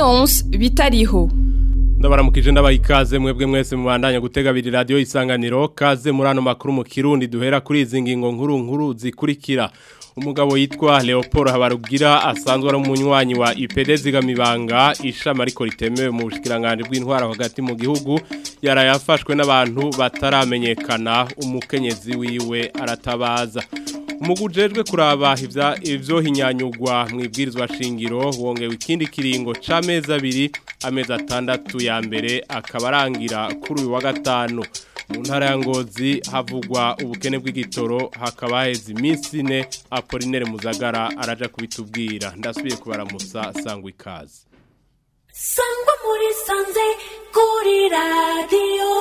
Leonce bitariho ndabaramukije ndabaha ikaze mwebwe mwese mubandanya gutega abiri radiyo isanganiro kaze muri ano makuru mu kirundi duhera kuri izi ngingo nkuru nkuru zikurikira umugabo yitwa Leopold Habarugira asanzwe ari umunywanyi wa IPD zigamibanga ishama ariko ritemewe mu bushikiranganje bw'intwara hagati mu gihugu yarayafashwe n'abantu bataramenyekana umukenyezi wiwe aratabaza umugujejwe kuraba ivya ivyo hinyanyugwa mu ibwirizwa shingiro wongewe ikindi kiringo c'amezi abiri amezi atandatu ya mbere akaba arangira kuri uyu wa gatanu mu ntara ya ngozi havugwa ubukene bw'igitoro hakaba haheze iminsi ine apolinere muzagara araja kubitubwira ndasubiye kubaramusa sangwa ikaze sangwa muri sanze kuri radiyo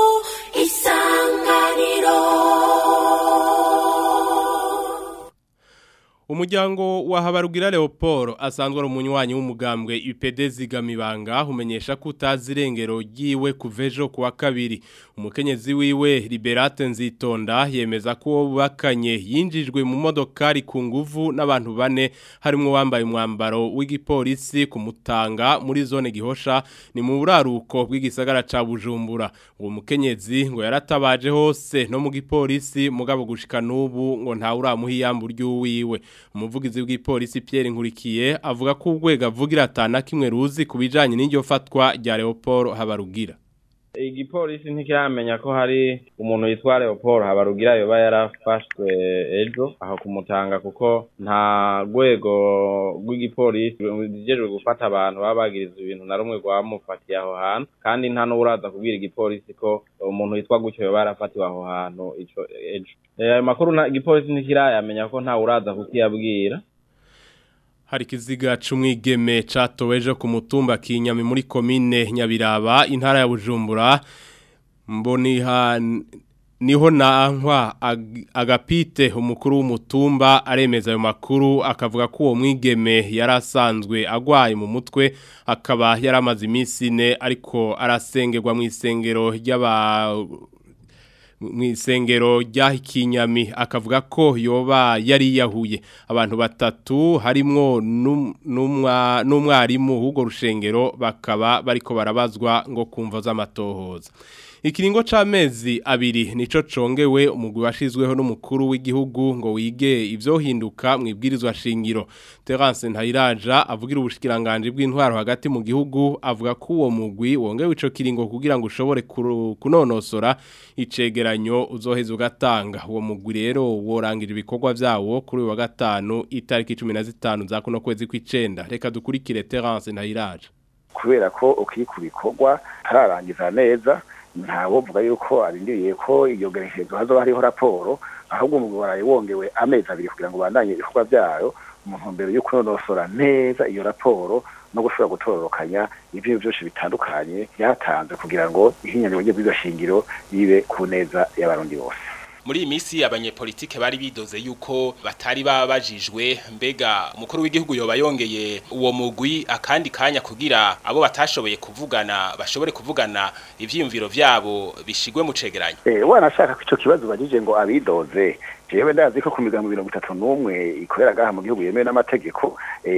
isanganiro Umuryango wa Habarugira Leopold asanzwe ari umunywanyi w'umugambwe UPD zigamibanga umenyesha ko utazi irengero ryiwe kuvejo kuwa kabiri umukenyezi wiwe Liberate Nzitonda yemeza ko bakanye yinjijwe mu modokari ku nguvu n'abantu bane harimo wambaye umwambaro w'igipolisi kumutanga muri zone gihosha ni mu buraruko bw'igisagara ca Bujumbura uwo mukenyezi ngo yaratabaje hose no mu gipolisi mugabo gushika n'ubu ngo nta uramuha iyambu ry'uwiwe umuvugizi w'ipolisi Pierre Nkurikiye avuga ko urwego avugira atana kimwe ruzi kubijanye n'iryo fatwa rya Leopold Habarugira igipolisi ntikiramenya ko hari umuntu yitwa Leopold Habarugira yoba yarafashwe ejo aho kumutanga kuko nta rwego rw'igipolisi rujejwe gufata abantu baba bagirizwa ibintu na rumwe rwamufatiye aho hantu kandi nta n'uraza kubwira igipolisi ko umuntu yitwa gutyo yoba yarafatiwe aho hantu ico ejo ayo makuru igipolisi ntikirayamenya ko nta uraza kukiyabwira hari ikiziga c'umwigeme catoweje ku mutumba kinyami muri komine Nyabiraba intara ya Bujumbura mboniha niho nankwa agapite umukuru w'umutumba aremeza ayo makuru akavuga ko uwo mwigeme yarasanzwe agwaye mu mutwe akaba yaramaze iminsi ine ariko arasengerwa mu isengero ry'aba mu isengero ry'ahikinyami akavuga ko yoba yari yahuye abantu batatu harimwo n'umwarimu w'urwo rushengero bakaba bariko barabazwa ngo kumva z'amatohoza ikiringo c'amezi abiri nico congewe umugwi washizweho n'umukuru w'igihugu ngo wige ivyohinduka mu ibwirizwa shingiro Terence Ntayiraja avugira ubushikiranganje bw'intwaro hagati mu gihugu avuga ko uwo mugwi wongewe ico kiringo kugira ngo ushobore kunonosora icegeranyo uzoheza ugatanga uwo mugwi rero worangira ibikorwa vyawo kuri wa gatanu itariki 15 za kuno kwezi kw'icenda reka dukurikire Terence Ntayiraja kubera ko ukiri ku bikorwa hararangiza neza ntawovuga yuko arindiriye ko iyo gerekezo hazoba hariho raporo ahubwo umugabo waraye wongewe amezi abiri kugira ngo bandanye ibikorwa byayo mu ntumbero yo kunonosora neza iyo raporo no gushobora gutororokanya ibyo byose bitandukanye byatanze kugira ngo ihinyanyiro ry'ibyo shingiro ribe ku neza y'abarundi bose muri iyi minsi abanyepolitike bari bidoze yuko batari babajijwe mbega umukuru w'igihugu yoba yongeye uwo mugwi akandi kanya kugira abo batashoboye kuvugana bashobore kuvugana ivyiyumviro vyabo bishigwe mu cegeranyo eh wanashaka ko ico kibazo bagije ngo abidoze jewe ndazi ko ku migambo mirongo itatu n'umwe ikorera gaha mu gihugu yemewe n'amategeko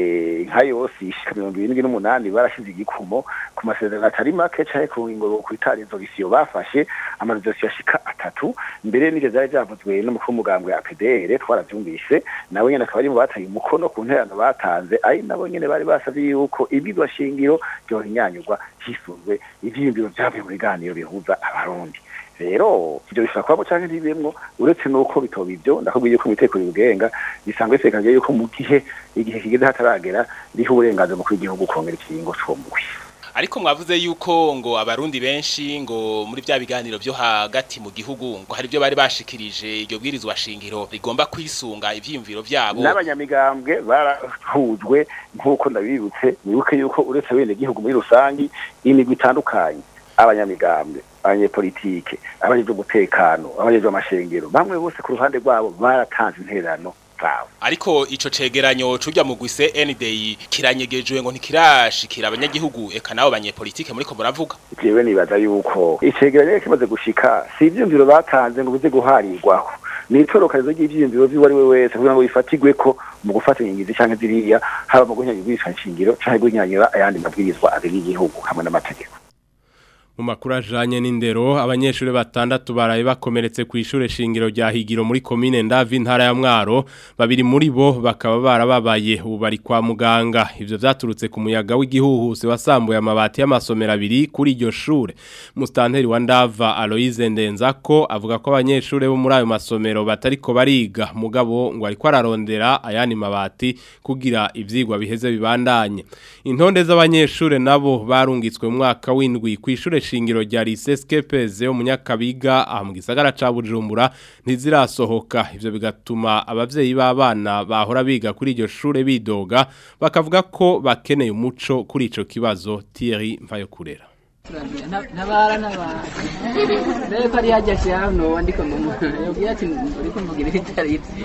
nka yose ishika mirongo irindwi n'umunani barashize igikumo ku masezerano atari make canke ku ngingo kwitara inzogisiyo bafashe amarizosiyo ashika atatu mbere n'ivyo vyari vyavuzwe n'umukuru w'umugambwe APDR twaravyumvise nawe nyene akaba ari mu bataye umukono ku nterano batanze ari nabo nyene bari basavye yuko ibwirwa shingiro ryohinyanyurwa hisunzwe ivyiyumviro vyavuye mu biganiro bihuza abarundi rero ibyo bishobora kuba cyangwa ntibimwo uretse nuko bitoba ibyo ndakubwiye ko imiteko y'ubugenga bisanzwe bisekanye yuko mu gihe igihe kigeze hataragera riho uburenganzira mu kw'igihugu kongera ikiringo c'umugwi ariko mwavuze yuko ngo abarundi benshi ngo muri bya biganiro byo hagati mu gihugu ngo hari byo bari bashikirije iryo bwirizwa shingiro rigomba kwisunga ivyiyumviro vyabo n'abanyamigambwe barahujwe nk'uko ndabibutse wibuke yuko uretse bene gihugu muri rusangi imigwi itandukanye abanyamigambwe abanyepolitike abajejwe umutekano abajejwe amashengero bamwe bose ku ruhande rwabo baratanze intererano zabo ariko ico cegeranyo c'urya mu gwise NDI kiranyegejwe ngo ntikirashikira abanyagihugu eka nabo banyepolitike muriko muravuga jewe nibaza yuko icegeranyo kimaze gushika si ivyumviro batanze ngo bize guharirwaho ni itorokanizo ry'ivyiyumviro vy'uwo ari we wese kugira ngo bifatigwe ko mu gufata ingingizi canke ziriya haba mu guhinyanyura ibwirizwa nshingiro canke guhinyanyura ayandi mabwirizwa abiri y'igihugu hamwe n'amategeko mu makuru ajanye n'indero abanyeshuri batandatu baraye bakomeretse ku ishure shingiro rya Higiro muri commune Ndavi ntara ya Mwaro babiri muri bo bakaba barababaye ubu bari kwa muganga ivyo vyaturutse ku muyaga w'igihuhuse wasambuye amabati y'amasomero abiri kuri iryo shure mustanteri wa Ndava Aloise Ndenzako avuga ko abanyeshuri bo muri ayo masomero batariko bariga mugabo ngo ariko ararondera ayani mabati kugira ivyigwa biheze bibandanye intonde z'abanyeshuri nabo barungitswe mu mwaka w'indwi ku ishure shingiro rya Lycée Skepeze yo munyakabiga aha mu gisagara ca Bujumbura ntizirasohoka ivyo bigatuma abavyeyi b'abana bahora biga kuri iryo shure bidoga bakavuga ko bakeneye umuco kuri ico kibazo Thierry Mvayokurera ntabara ntabara rero ko ari hajya hano wandika mu yabwiye ati uri kumvugira ibitari ibyo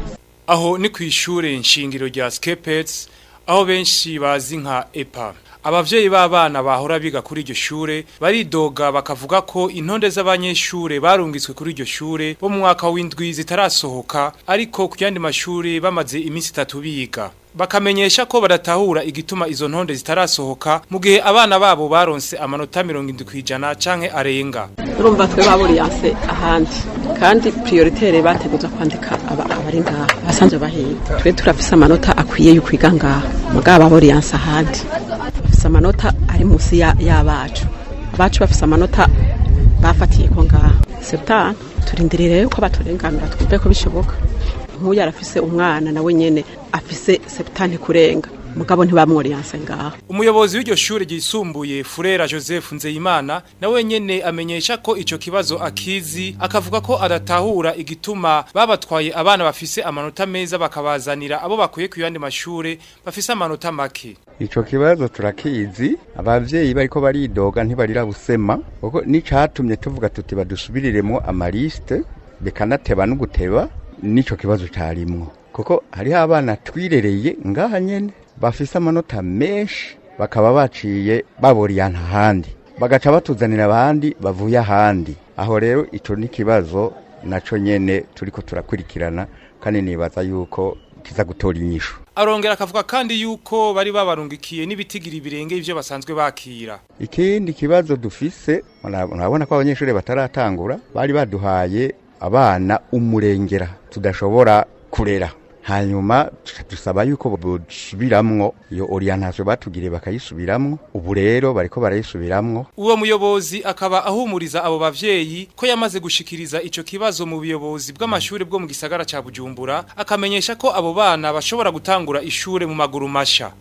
aho ni ku ishure nshingiro rya Skepets aho benshi bazi nka EPA abavyeyi b'abana bahora biga kuri iryo shure baridoga bakavuga ko intonde z'abanyeshure barungitswe kuri iryo shure bo mu mwaka w'indwi zitarasohoka ariko ku yandi mashuri bamaze iminsi itatu biga bakamenyesha ko badatahura igituma izo ntonde zitarasohoka mu gihe abana babo baronse amanota mirongo indwi kw'ijana canke arenga urumva twe baburiyanse ahandi kandi prioritaire bateguza kwandika aba abari ngaha basanzwe bahiga twe turafise amanota akwiye yo kwiga ngaha mugabo baburiyanse ahandi bafise amanota ari munsi y'abacu abacu bafise amanota bafatiye ko ngaha septane turindirire yuko baturenganura twumve ko bishoboka nk'uyu arafise umwana nawe nyene afise septane kurenga mugabo ntibamworiyanse ngaho umuyobozi w'iryo shure ryisumbuye Furera Joseph Nzeyimana nawe nyene amenyesha ko ico kibazo akizi akavuga ko adatahura igituma babatwaye abana bafise amanota meza bakabazanira abo bakuye ku yandi mashure bafise amanota make Ico kibazo turakizi abavyeyi bariko baridoga ntibarira busema kuko nicatumye tuvuga tuti badusubiriremo amaliste bekanateba n'uguteba nico kibazo carimwo kuko hariho abana twirereye ngaha nyene bafise amanota menshi bakaba baciye baboriyana ahandi bagaca batuzanira abandi bavuye ahandi aho rero ico ni kibazo naco nyene turiko turakurikirana kandi nibaza yuko kiza gutora inyishu arongera akavuga kandi yuko bari babarungikiye n'ibitigiri birenge ivyo basanzwe bakira ikindi kibazo dufise murabona ko abanyeshuri bataratangura bari baduhaye abana umurengera tudashobora kurera hanyuma dusaba yuko bosubiramwo iyo orientation batugiriye bakayisubiramwo ubu rero bariko barayisubiramwo uwo muyobozi akaba ahumuriza abo bavyeyi ko yamaze gushikiriza ico kibazo mu buyobozi bw'amashuri bwo mu gisagara ca Bujumbura akamenyesha ko abo bana bashobora gutangura ishure mu maguru masha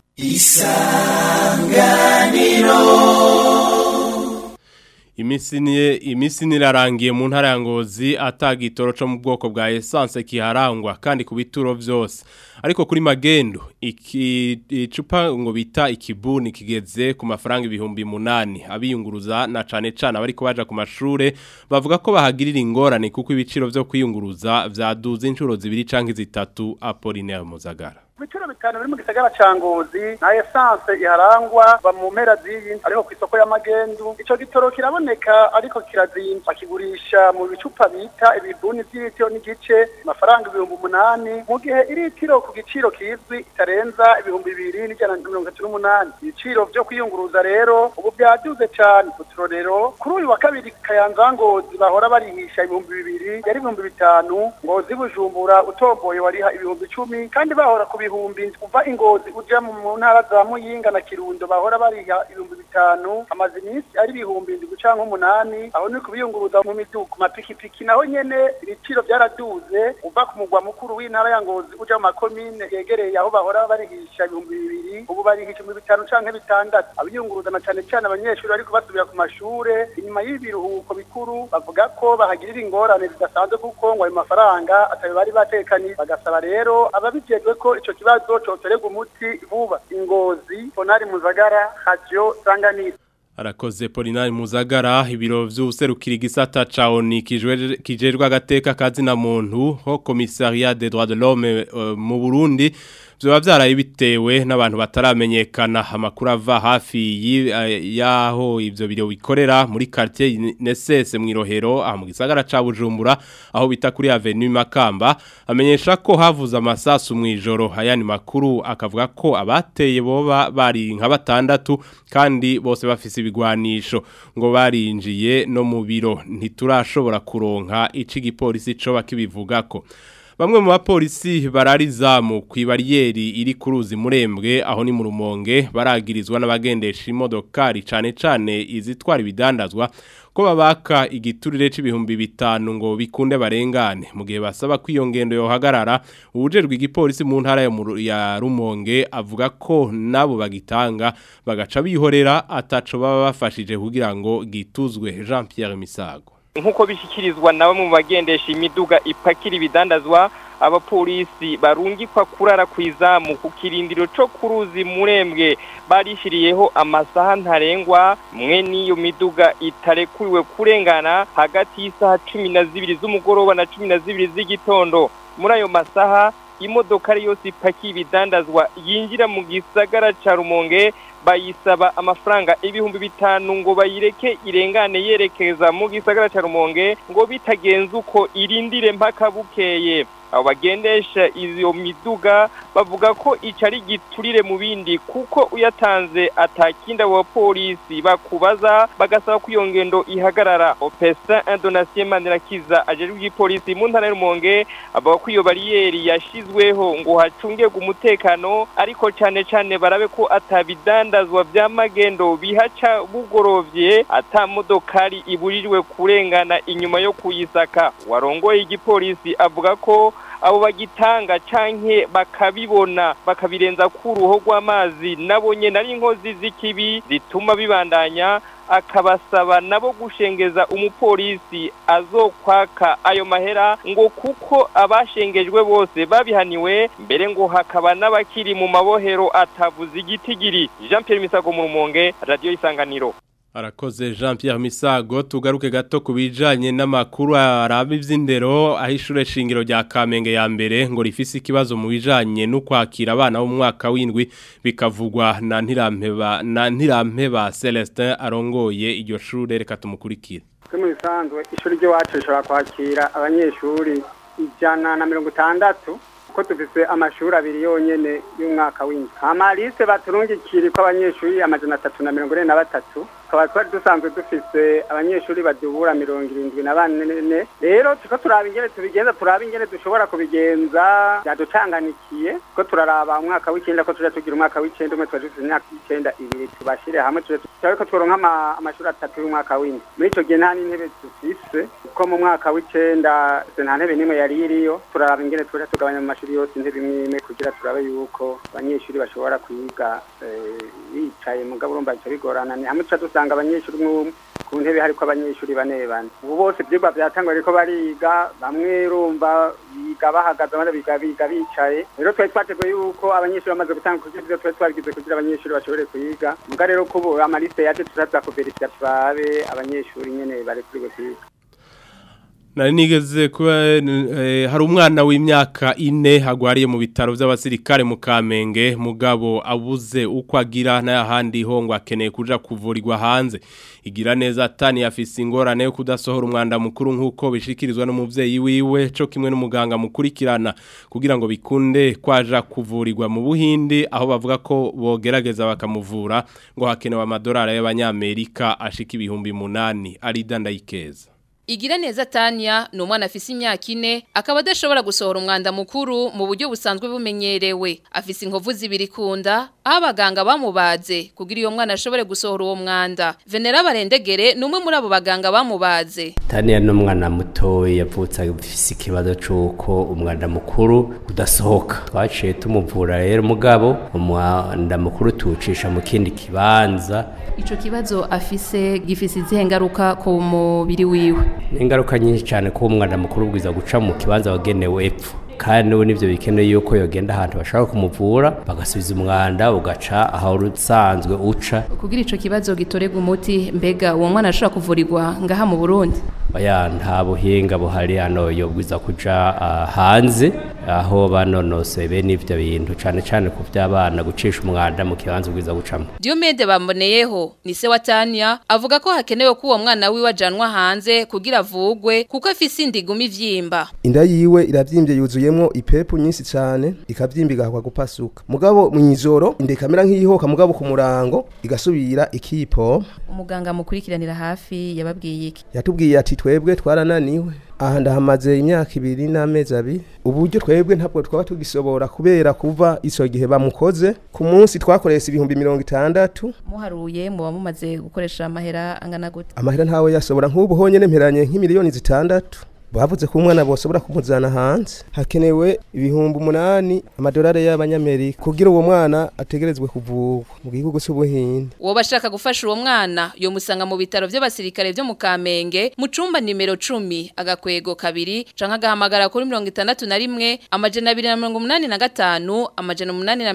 isanganiro Imisi ni imisi nirarangiye mu ntara ya Ngozi atagitoro cyo mu bwoko bwa essence kiharangwa kandi ku bituro byose ariko kuri magendo iki icupa ngo bita ikibuni kigeze ku mafaranga ibihumbi munani abiyunguruza na cane cane abariko baja ku mashure bavuga ko bahagirira ingorane kuko ibiciro vyo kwiyunguruza vyaduze inshuro zibiri canke zitatu Apollinaire Muzagara ibiciro bitanu biri mu gisagara ca ngozi na essence iharangwa ba mu mpera z'iyi ariko ku isoko y'amagendu ico gitoro kiraboneka ariko kirazimba bakigurisha mu bicupa bita ibibuni vy'itiro n'igice amafaranga ibihumbi umunani mu gihe iritiro ku giciro kizwi itarenza ibihumbi bibiri n'ijana na mirongo itatu n'umunani ibiciro vyo kwiyunguruza rero ubu vyaduze cane uturorero kuri uyu wa kabiri kayanza ngozi bahora barihisha ibihumbi bibiri yari ibihumbi bitanu ngozi bujumbura utomboye wariha ibihumbi icumi kandi bahora ku ibihumbi uva ingozi uja mu ntara za muyinga na kirundo bahora bariha ibihumbi bitanu amaze iminsi ari ibihumbi indwi canke umunani aho ni kubiyunguruza mu miduga ku mapikipiki naho nyene ibiciro vyaraduze uva ku mugwa mukuru w'intara ya ngozi uja mu makomine yegereye aho bahora barihisha ibihumbi bibiri ubu barihisha ibihumbi bitanu canke bitandatu abiyunguruza na cane cane abanyeshuri bariko basubira ku mashure inyuma y'ibiruhuko bikuru bavuga ko bahagirira ingorane zidasanzwe kuko ngo ayo mafaranga atayo bari batekanye bagasaba rero ababijejwe ko ico kibazo cotorerwa umuti vuba ingozi ponari muzagara radio sanganiro Arakoze Polinari Muzagara ibiro vy'userukira igisata ca ONU kijejwe agateka kazi na muntu ho commissariat des droits de l'homme uh, mu Burundi byoba byaraye bitewe n'abantu bataramenyekana amakuru ava hafi y'aho ivyo biro bikorera muri quartier Nesese mu Irohero aha mu gisagara ca Bujumbura aho bita kuri Avenue Makamba amenyesha ko havuze amasasu mu ijoro ayani makuru akavuga ko abateye boba bari nka batandatu kandi bose bafise ibigwanisho ngo barinjiye no mu biro ntiturashobora kuronka ici gipolisi co bakibivugako Bamwe mu bapolisi bararizamu ku ibariyeri iri ku ruzi murembwe aho ni mu rumonge baragirizwa n'abagendesha imodokari cane cane izitwara ibidandazwa ko babaka igiturire c'ibihumbi bitanu ngo bikunde barengane mu gihe basaba ko iyo ngendo yohagarara ubujejwe igipolisi mu ntara ya Rumonge avuga ko nabo bagitanga bagaca bihorera ataco baba bafashije kugira ngo gituzwe Jean Pierre Misago nkuko bishyikirizwa na bamwe mu bagendesha imiduga ipakira ibidandazwa abapolisi barungikwa kurara ku izamu ku kirindiro cyo ku ruzi murembwe barishiriyeho amasaha ntarengwa mwe n'iyo miduga itarekuriwe kurengana hagati y'isaha cumi na zibiri z'umugoroba na cumi na zibiri z'igitondo muri ayo masaha imodoka yose ipakiye ibidandazwa yinjira mu gisagara ca rumonge bayisaba amafaranga ibihumbi bitanu ngo bayireke irengane yerekeza mu gisagara ca rumonge ngo bitagenze uko irindire mpaka bukeye abo bagendesha iyo miduga bavuga ko ico ari giturire mu bindi kuko uyatanze atakindi abo bapolisi bakubaza bagasaba ko iyo ngendo ihagarara opesa indonatien manirakiza ajejwe igipolisi mu ntara y'urumonge avuga ko iyo bariyeri yashizweho ngo hacungirwe umutekano ariko cane cane barabe ko atabidandazwa vy'amagendo bihaca bugorovye ata modokari iburijwe kurengana inyuma yo kuyisaka warongoye igipolisi avuga ko abo bagitanga canke bakabibona bakabirenza ku ruho rw'amazi nabo nyene ari inkozi z'ikibi zituma bibandanya akabasaba nabo gushengeza umupolisi azokwaka ayo mahera ngo kuko abashengejwe bose babihaniwe mbere ngo hakaba n'abakiri mu mabohero atavuze igitigiri Jean Pierre Misago mu Rumonge Radio Isanganiro Arakoze Jean Pierre Misago tugaruke gato kubijanye n'amakuru araba ivy'indero aho ishure shingiro rya Kamenge ya mbere ngo rifise ikibazo mu bijanye no kwakira abana bo mu mwaka w'indwi bikavugwa na Ntirampeba na Ntirampeba Celestin arongoye iryo shure reka tumukurikire mu bisanzwe ishuri ry'iwacu rishobora kwakira abanyeshuri ijana na mirongo itandatu ko dufise amashuri abiri yonyene y'umwaka w'indwi amalise baturungikira ko abanyeshuri amajana atatu na mirongo ine na batatu tukaba twari dusanzwe dufise abanyeshuri badubura mirongo irindwi na bane rero tuko turaba ingene tubigenza turaba ingene dushobora kubigenza byaducanganikiye ko turaraba umwaka w'icenda ko tuja tugira umwaka w'icenda umwe tuba dufise imyaka y'icenda ibiri tubashire hamwe turabe ko tworonka amashuri atatu y'umwaka w'indwi muri ico gihe nta n'intebe dufise ko mu mwaka w'icenda nta ntebe n'imwe yari iriyo turaraba ingene tuja tugabanya mu mashuri yose intebe imwe imwe kugira turabe yuko abanyeshuri bashobora kwiga bicaye mugabo urumva bica bigorana ni hamwe tuca dusanga abanyeshuri umwe ku ntebe hariko abanyeshuri bane bane ubu bose ivyigwa vyatangwa ariko bariga bamwe urumva biga bahagaze abandi biga biga bicaye rero twari twateguye yuko abanyeshuri bamaze gutanga kugira ivyo twari twabigize kugira abanyeshuri bashobore kwiga muga rero ko ubu amaliste yaje turaza kuverifya turabe abanyeshuri nyene barekuriwe kwiga Nari nigeze kuba eh, hari umwana w'imyaka ine hagwariye mu bitaro by'abasirikare mu Kamenge mugabo abuze uko agira n'ahandi ho ngo akeneye kuja kuvurirwa hanze igira neza atani afise ingorane yo kudasohora umwanda mukuru nkuko bishikirizwa n'umuvyeyi wiwe co kimwe n'umuganga mukurikirana kugira ngo bikunde kwaja kuvurirwa mu Buhindi aho bavuga ko bogerageza bakamuvura ngo hakenewe amadolari y'abanyamerika ashika ibihumbi munani ari dandayikeza Igira neza Tania ni umwana afise imyaka ine akaba adashobora gusohora umwanda mukuru mu buryo busanzwe bumenyerewe afise inkovu zibiri kunda aho abaganga bamubaze kugira iyo mwana ashobore gusohora uwo mwanda Venera Barendegere ni umwe muri abo baganga bamubaze Tania ni umwana muto yavutse afise ikibazo c'uko umwanda mukuru udasohoka twaciye tumuvura rero mugabo umwanda mukuru tuwucisha mu kindi kibanza ico kibazo afise gifise izihe ngaruka ku mubiri wiwe ingaruka nyinshi cyane ko umwana mukuru ubwiza guca mu kibanza wagenewe epfo kandi ubu nibyo bikeneye yuko yogenda ahantu bashaka kumuvura bagasubiza umwanda ugaca aho usanzwe uca kugira ico kibazo gitorega umuti mbega uwo mwana ashobora kuvurirwa ngaha mu Burundi oya nta buhinga buhari hano yobwiza kuja uh, hanze aho banonosoye bene ivyo bintu cane cane ku vy'abana gucisha umwanda mu kibanza ubwiza gucamo Diomede bamoneyeho ni se wa Tania avuga ko hakenewe ko uwo mwana wiwe ajanwa hanze kugira avugwe kuko afise indiguma ivyimba inda yiwe iravyimbye yuzuyemwo ipepu nyinshi cane ikavyimba igahakwa gupasuka mugabo mw'ijoro inda ikamera nk'iyihoka mugabo ku murango igasubira ikipo umuganga mukurikiranira hafi yababwiye iki yatubwiye ati twebwe twarananiwe aha ndahamaze imyaka ibiri n'amezi abiri uburyo twebwe ntabwo twaba tugisobora kubera kuva ico gihe bamukoze ku munsi twakoresha ibihumbi mirongo itandatu muharuye muba mumaze gukoresha amahera angana gute amahera ntawe yasobora nk'ubu honyene mperanye nk'imiliyoni zitandatu bavuze ko umwana bosobora kumuzana hanze hakenewe ibihumbi umunani amadolari y'abanyamerika kugira uwo mwana ategerezwe kuvurwa mu gihugu c'ubuhinde uwo bashaka gufasha uwo mwana yo musanga mu bitaro by'abasirikare byo mu Kamenge mu cumba nimero 10 agakwego kabiri canka gahamagara kuri 61 amajana 285 amajana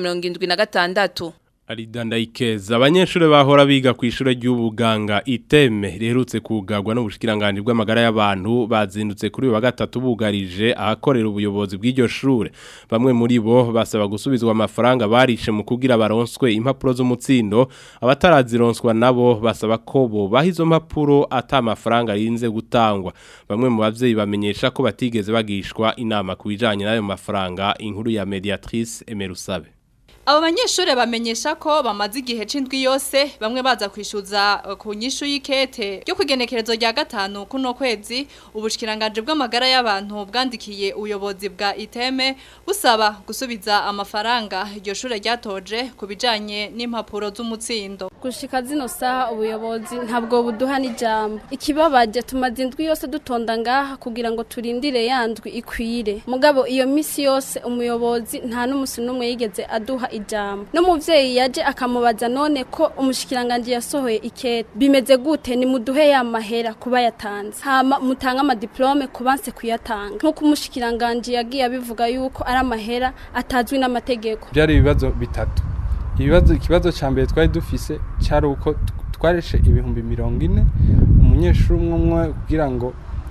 876 Aridandayikeza abanyeshuri bahora biga ku ishure ry'ubuganga iteme riherutse kugagwa n'ubushikiranganje bw'amagara y'abantu bazindutse kuri wa gatatu bugarije ahakorera ubuyobozi bw'iryo shure bamwe muri bo basaba gusubizwa amafaranga barishe mu kugira baronswe impapuro z'umutsindo abatarazironswa nabo basaba ko bo bahizo mpapuro ata amafaranga arinze gutangwa bamwe mu bavyeyi bamenyesha ko batigeze bagishwa inama ku bijanye n'ayo mafaranga inkuru ya mediatrice Emerusabe Abo banyeshure bamenyesha ko bamaze igihe c'indwi yose bamwe baza kwishuza uh, ku nyishu y'ikete ryo kwigenekerezo rya gatanu kuno kwezi ubushikiranganje bw'amagara y'abantu bwandikiye ubuyobozi bwa iteme busaba gusubiza amafaranga iryo shure ryatoje ku bijanye n'impapuro z'umutsindo gushika zino saha ubuyobozi ntabwo buduha n'ijambo ikibabaje tumaze indwi yose dutonda ngaha kugira ngo turindire yandwi ikwire mugabo iyo misi yose umuyobozi nta n'umusi n'umwe yigeze aduha ijambo n'umuvyeyi yaje akamubaza none ko umushikiranganje yasohoye ikete bimeze gute ni muduhe ya mahera kuba yatanze hama mutanga amadiplome kubanse kuyatanga nk'uko umushikiranganje yagiye abivuga yuko ari amahera atazwi n'amategeko byari ibibazo bitatu ibibazo ikibazo cya mbere twari dufise cyari uko twareshe ibihumbi mirongo ine umunyeshuri umwe umwe kugira ngo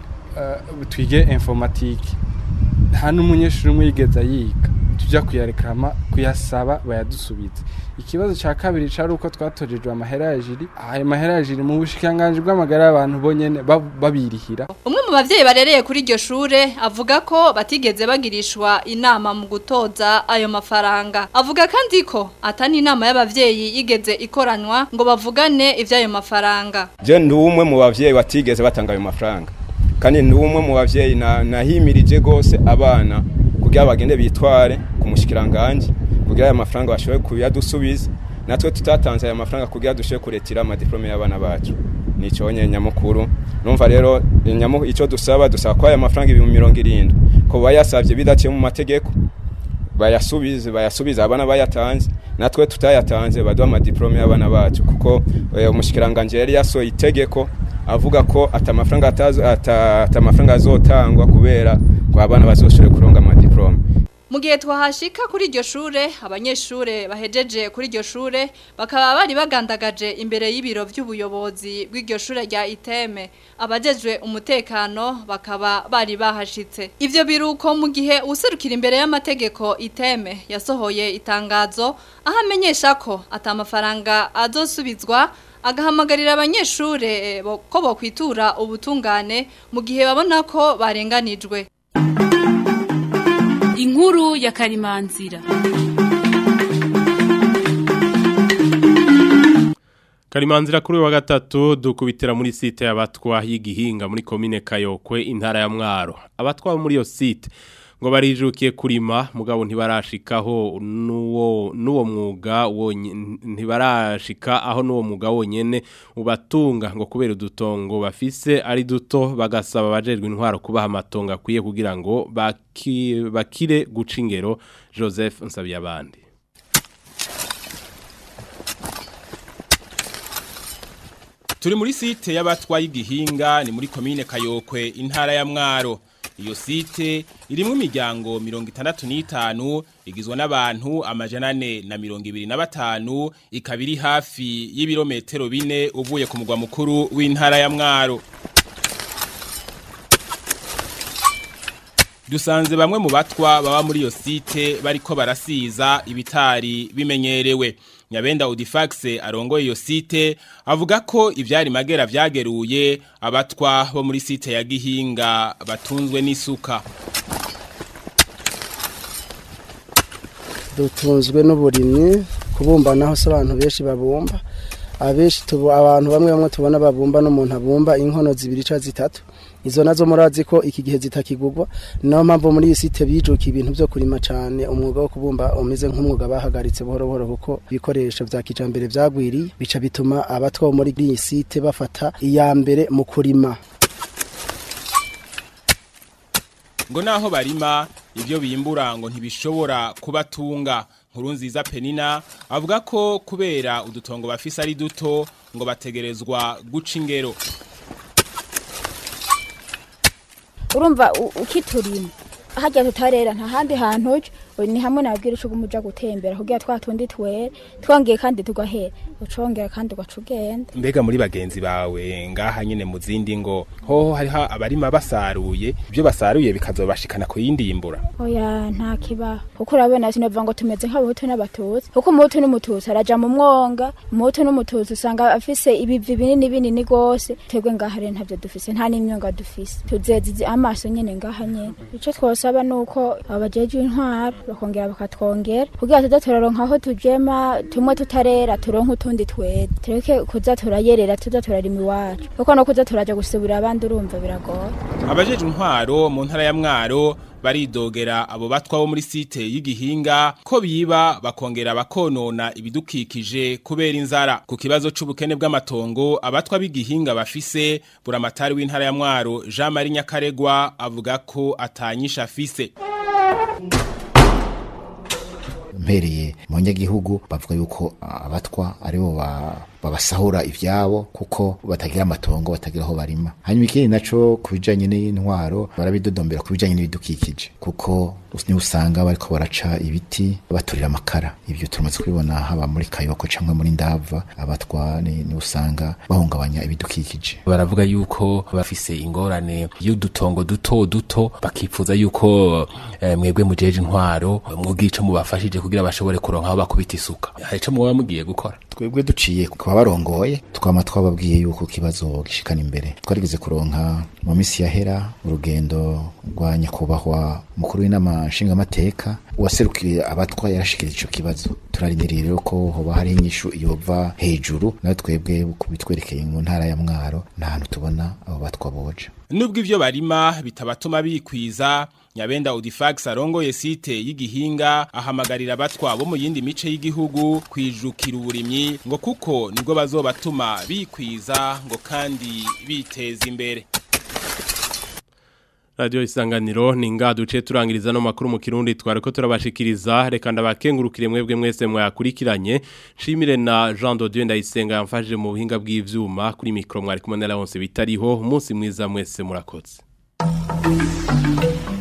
twige informatike nta n'umunyeshuri umwe yigeze yiga tujya kuyarekarama kuyasaba bayadusubiza ikibazo cya kabiri cyari uko twatojejwe amahera ya jiri ayo mahera ya jiri mu bushikanganje bw'amagara y'abantu bonyene babirihira umwe mu bavyeyi barereye kuri iryo shure avuga ko batigeze bagirishwa inama mu gutoza ayo mafaranga avuga kandi ko atani inama y'abavyeyi yigeze ikoranwa ngo bavugane ivy'ayo mafaranga je ndi umwe mu bavyeyi batigeze batanga ayo mafaranga kandi ndi umwe mu bavyeyi nahimirije gose abana kugira bagende bitware ku mushikiranganje kugira aya mafaranga bashoboye kuyadusubiza natwe tutatanze aya mafaranga kugira dushoboye kuretira amadiplome y'abana bacu nico nye nyamukuru numva rero nyamu ico dusaba dusaba ko aya mafaranga ibihumbi mirongo irindwi ko bayasavye bidaciye mu mategeko bayasubize bayasubiza abana bayatanze natwe tutayatanze baduha amadiplome y'abana bacu kuko umushikiranganje yari yasohoye itegeko avuga ko atamafaranga atamafaranga azotangwa kubera ngo abana bazoshobore kuronga amadiplome mu gihe twahashika kuri iryo shure abanyeshure bahejeje kuri iryo shure bakaba bari bagandagaje imbere y'ibiro by'ubuyobozi bw'iryo shure rya iteme abajejwe umutekano bakaba bari bahashitse ivyo biruko mu gihe userukira imbere y'amategeko iteme yasohoye itangazo aho amenyesha ko atamafaranga azosubizwa agahamagarira abanyeshure ko bokwitura ubutungane mu gihe babona ko barenganijwe inkuru ya karimanzira Karimanzira kuri wa gatatu dukubitira muri site y'abatwa y'igihinga muri komine Kayokwe intara ya Mwaro abatwa muri yo site ngo barijukiye kurima mugabo ntibarashikaho nuwo nuwo mwuga ntibarashika aho nuwo mwuga wonyene ubatunga ngo kubera udutongo bafise ari duto bagasaba abajejwe intwaro kubaha amatongo akwiye kugira ngo baki, bakire guca ingero Joseph Nsabiyabandi Turi muri site y'abatwaye igihinga ni muri komine Kayokwe intara ya Mwaro iyo site irimo imiryango mirongo itandatu n'itanu igizwe n'abantu amajana ane na mirongo ibiri na batanu ikaba iri hafi y'ibirometero bine uvuye ku mugwa mukuru w'intara ya mwaro dusanze bamwe mu batwa baba muri iyo site bariko barasiza ibitari bimenyerewe Nyabenda Audifax arongoye iyo site avuga ko ivyari magera vyageruye abatwa bo muri site ya Gihinga batunzwe n'isuka dutunzwe n'uburimyi kubumba naho se abantu benshi babumba abenshi tubu abantu bamwe bamwe tubona babumba n'umuntu abumba inkono zibiri ca zitatu izo nazo murazi ko iki gihe zitakigurwa niyo mpamvu muri iyi site bijuka ibintu byo kurima cyane umwuga wo kubumba umeze nk'umwuga bahagaritse buhoro buhoro kuko ibikoresho vya kijambere vyagwiriye bica bituma abatwa bo muri iyi site bafata iya mbere mu kurima ngo naho barima ibyo bimbura ngo ntibishobora kubatunga nkuru nziza penina avuga ko kubera udutongo bafise ari duto ngo bategerezwa guca ingero urumva u- ukiturima hajya tutarera nta handi hantu uja uyu ni hamwe nabwira uco umuja gutembera kugira twa tundi twere twongeye kandi tugahera ucongera kandi ugaca ugenda mbega muri bagenzi bawe ngaha nyine mu zindi ngo hoho hariho abarima basaruye ibyo basaruye bikazobashikana ku yindi yimbura oya nta kibaho kuko urabona sinova ngo tumeze nk'abahutu n'abatutsi kuko umuhutu n'umututsi araja mu mwonga umuhutu n'umututsi usanga afise ibivi binini binini gose twebwe ngaha rero ntavyo dufise nta n'imyonga dufise tuzeze amaso nyene ngaha nyene ico twosaba nuko abajejwe intwaro bakongera bakatwongera kugira tuze turaronka aho tujema tumwe tutarera turonke utundi twera tureke kuza turayerera tuza turarima iwacu kuko no kuza turaja gusubira abandi urumva biragoye abajejwe intwaro mu ntara ya mwaro baridogera abo batwa bo muri site y'igihinga ko biba bakongera bakonona ibidukikije kubera inzara ku kibazo c'ubukene bw'amatongo abatwa b'igihinga bafise buramatari w'intara ya mwaro Jean Marie Nyakaregwa avuga ko atanyisha afise mpereye mu banyagihugu bavuga yuko abatwa aribo ba- babasahura ivyabo kuko batagira amatongo batagira aho barima hanyuma ikindi naco ku bijanye n'intwaro barabidodombera ku bijanye n'ibidukikije kuko niho usanga bariko baraca ibiti baturira amakara ivyo turamaze kubibona haba muri kayoko canke muri ndava abatwa ni ni usanga bahungabanya ibidukikije baravuga yuko bafise ingorane y'udutongo duto duto bakifuza yuko eh, mwebwe mujeje intwaro mwugira ico mubafashije kugira bashobore kuronka aho bakubita isuka hari ico muba mugiye gukora twebwe duciye kuba barongoye twama twababwiye yuko ikibazo gishikana imbere twarigeze kuronka mu minsi yahera urugendo rwa nyakubahwa mukuru w'inama nshingamateka uwaserukiye abatwa yarashikirije ico kibazo turarindiriye rero ko hoba hari inyishu yova hejuru nawe twebwe bitwerekeye mu ntara ya mwaro nta hantu tubona abo batwa boja Nubwo ivyo barima bitabatuma bikwiza Nyabenda Audifax arongoye site y'igihinga ahamagarira abatwa bo mu yindi mice y'igihugu kwijukira uburimyi ngo kuko nibwo bazobatuma bikwiza ngo kandi biteza imbere Radio isanganiro ni nga duce turangiriza no makuru mu kirundi twariko turabashikiriza reka ndabakengurukire mwebwe mwese mwakurikiranye nshimire na Jean de Dieu ndayisenga yamfashije mu buhinga bw'ivyuma kuri micro mwari kumwe na Laurence bitariho umunsi mwiza mwese murakoze